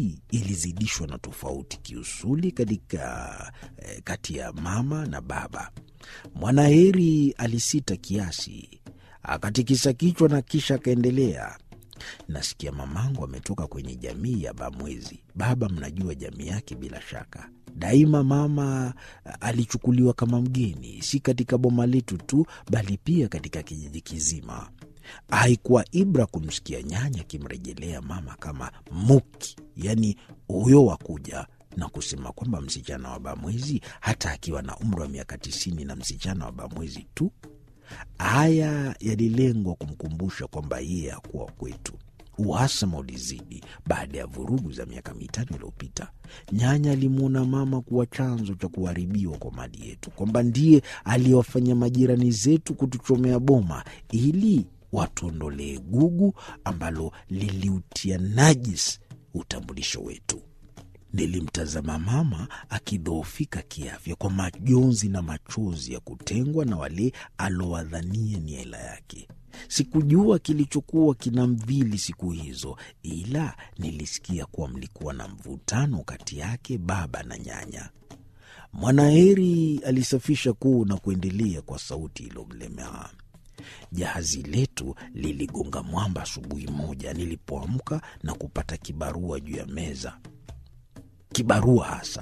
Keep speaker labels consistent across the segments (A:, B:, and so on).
A: hii ilizidishwa na tofauti kiusuli katika eh, kati ya mama na baba. Mwanaheri alisita kiasi, akatikisa kichwa na kisha akaendelea. Nasikia mamangu ametoka kwenye jamii ya Bamwezi. Baba, mnajua jamii yake bila shaka. Daima mama alichukuliwa kama mgeni, si katika boma letu tu, bali pia katika kijiji kizima. Haikuwa ibra kumsikia nyanya akimrejelea mama kama Muki, yaani huyo wa kuja na kusema kwamba msichana wa Bamwezi, hata akiwa na umri wa miaka tisini na msichana wa Bamwezi tu. Haya yalilengwa kumkumbusha kwamba yeye hakuwa kwetu. Uhasama ulizidi baada ya vurugu za miaka mitano iliyopita. Nyanya alimwona mama kuwa chanzo cha kuharibiwa kwa mali yetu, kwamba ndiye aliyewafanya majirani zetu kutuchomea boma ili watuondolee gugu ambalo liliutia najis utambulisho wetu. Nilimtazama mama akidhoofika kiafya kwa majonzi na machozi ya kutengwa na wale alowadhania ni hela yake. Sikujua kilichokuwa kinamdhili siku hizo, ila nilisikia kuwa mlikuwa na mvutano kati yake baba na nyanya. Mwanaheri alisafisha kuu na kuendelea kwa sauti iliyomlemea. Jahazi letu liligonga mwamba asubuhi moja nilipoamka na kupata kibarua juu ya meza. Kibarua hasa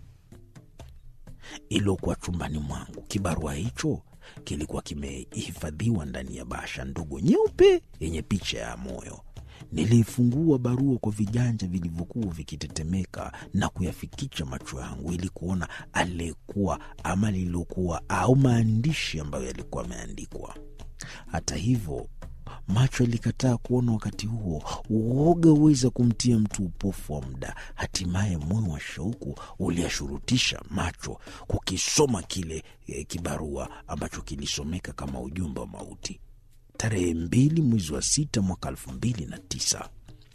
A: iliokuwa chumbani mwangu. Kibarua hicho kilikuwa kimehifadhiwa ndani ya bahasha ndogo nyeupe yenye picha ya moyo. Niliifungua barua kwa viganja vilivyokuwa vikitetemeka na kuyafikisha macho yangu ili kuona aliyekuwa ama lililokuwa au maandishi ambayo yalikuwa yameandikwa. Hata hivyo macho yalikataa kuona. Wakati huo uoga huweza kumtia mtu upofu wa muda. Hatimaye moyo wa shauku uliashurutisha macho kukisoma kile e, kibarua ambacho kilisomeka kama ujumbe wa mauti. Tarehe mbili mwezi wa sita mwaka elfu mbili na tisa.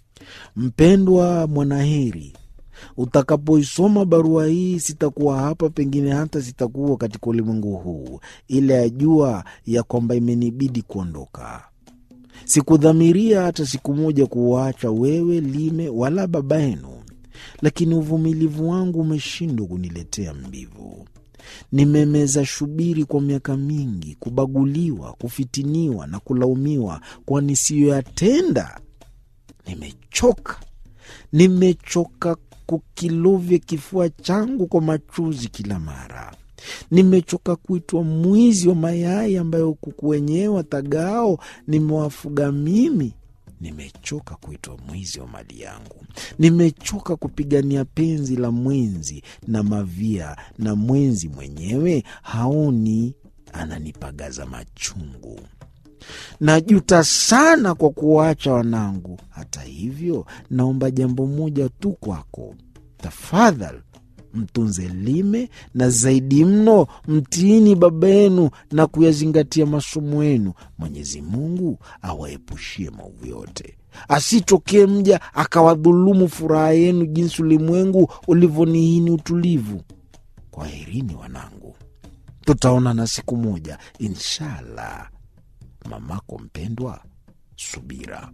A: Mpendwa Mwanaheri, utakapoisoma barua hii sitakuwa hapa, pengine hata sitakuwa katika ulimwengu huu, ila yajua ya kwamba imenibidi kuondoka. Sikudhamiria hata siku moja kuwaacha wewe Lime wala baba yenu, lakini uvumilivu wangu umeshindwa kuniletea mbivu. Nimemeza shubiri kwa miaka mingi, kubaguliwa, kufitiniwa na kulaumiwa kwa nisiyoyatenda. Nimechoka, nimechoka kukilovya kifua changu kwa machozi kila mara. Nimechoka kuitwa mwizi wa mayai ambayo kuku wenyewe watagao nimewafuga mimi. Nimechoka kuitwa mwizi wa mali yangu. Nimechoka kupigania penzi la mwenzi na mavia, na mwenzi mwenyewe haoni, ananipagaza machungu. Najuta sana kwa kuwaacha wanangu. Hata hivyo, naomba jambo moja tu kwako, tafadhali mtunze Lime na zaidi mno mtiini baba yenu na kuyazingatia masomo yenu. Mwenyezi Mungu awaepushie maovu yote, asitokee mja akawadhulumu furaha yenu jinsi ulimwengu ulivyonihini utulivu. Kwaherini wanangu, tutaonana siku moja inshallah. Mamako mpendwa, Subira.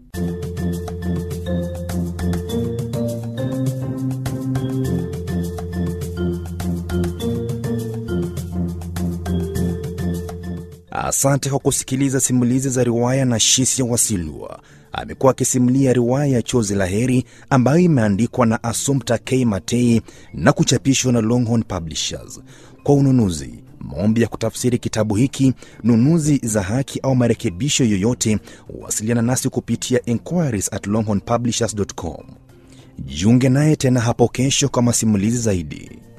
B: Asante kwa kusikiliza simulizi za riwaya na Shisia Wasilwa. Amekuwa akisimulia riwaya ya Chozi la Heri ambayo imeandikwa na Assumpta K Matei na kuchapishwa na Longhorn Publishers. Kwa ununuzi, maombi ya kutafsiri kitabu hiki, nunuzi za haki au marekebisho yoyote, wasiliana nasi kupitia inquiries at longhornpublishers.com. Jiunge naye tena hapo kesho kwa masimulizi zaidi.